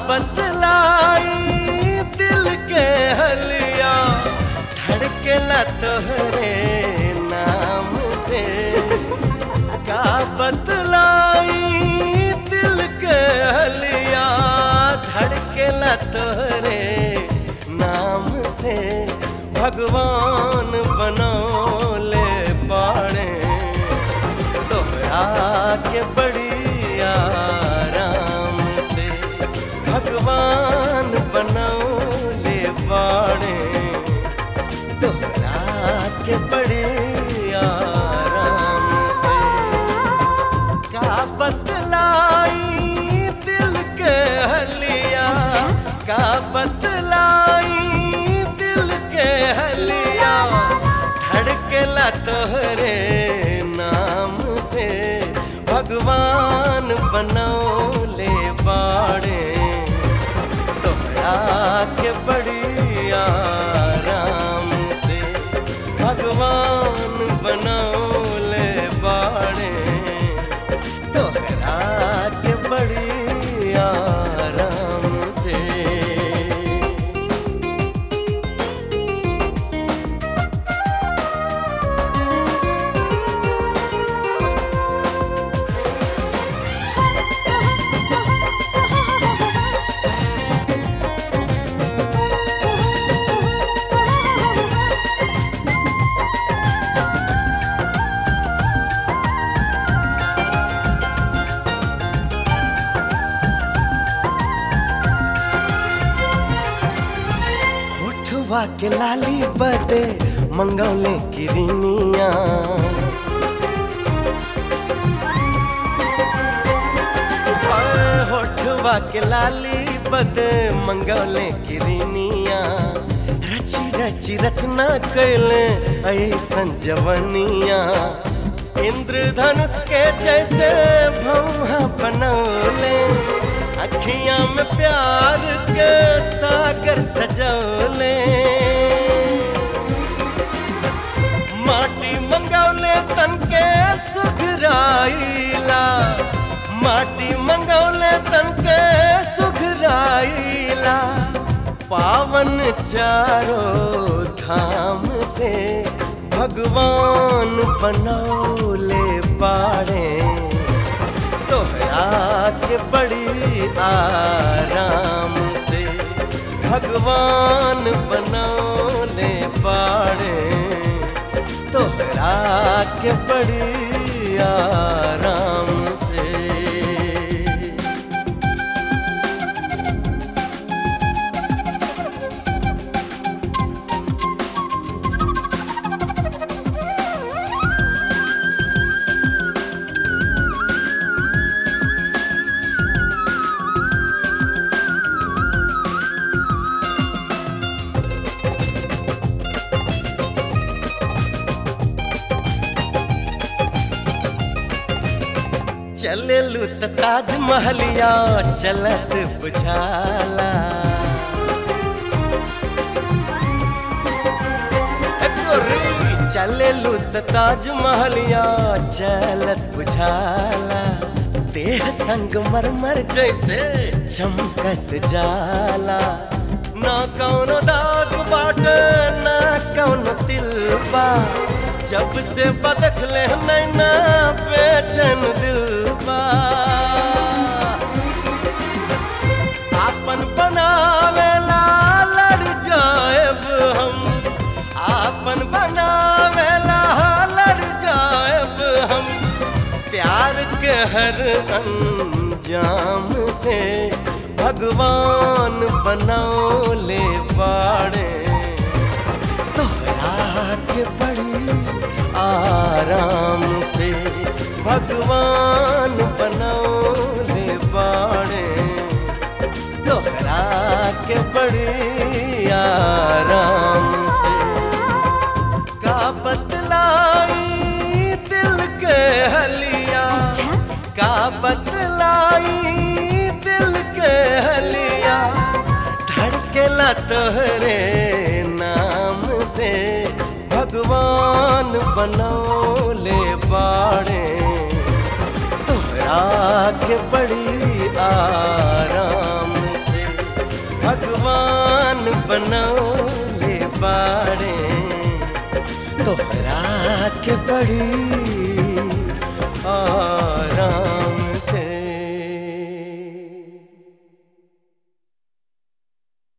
बतलाई दिल के हलिया धड़केला तोहरे नाम से का बतलाई दिल के हलिया धड़केला तोहरे नाम से भगवान बनौले पाड़े तोहरा के बड़ी आराम से भगवान बनौले बाड़े तोहरा के बड़े आराम से का बतलाई दिल के हलिया का बतलाई दिल के हलिया धड़केला तोहरे नाम से भगवान बनौले बाड़े तोहरा के बड़ी आराम से भगवान बनौले बाड़े तोहरा के बड़ी आराम से होठवा के लाली बदे मंगौले किरनिया होठवा के लाली बदे मंगौले किरनिया रची रची रचना कैले ऐसन जवनिया इंद्रधनुष के जैसे भौहा बनौले अखियां में प्यार के सागर सजौले माटी मंगौले तन के सुघराइला माटी मंगौले तन के सुघराइला पावन चारों धाम से भगवान बनौले पाड़े तोहरा के बड़ी आराम से भगवान बनौले पाड़े तोहरा के बड़ी आराम से चलेलू त ताजमहलिया चलत बुझाला ए गोरी, चलेलू त ताजमहलिया चलत बुझाला देह संग मरमर जैसे चमकत जाला ना कौनो दाग बाटे ना कौनो तिलबा जब से बदखले नैना बेचैन दिल बा आपन बनावेला लड़ जाएब हम आपन बनावेला लड़ जाएब हम प्यार के हर अंजाम से भगवान बनौले बाड़े तोहरा के बड़ी आराम से भगवान बनौले बाड़े तोहरा के बड़ी आराम से का बतलाई दिल के हलिया का बतलाई दिल के हलिया धड़केला तोहरे नाम से भगवान बनौले बाड़े तोहरा के बड़ी आराम से भगवान बनौले बाड़े तोहरा के बड़ी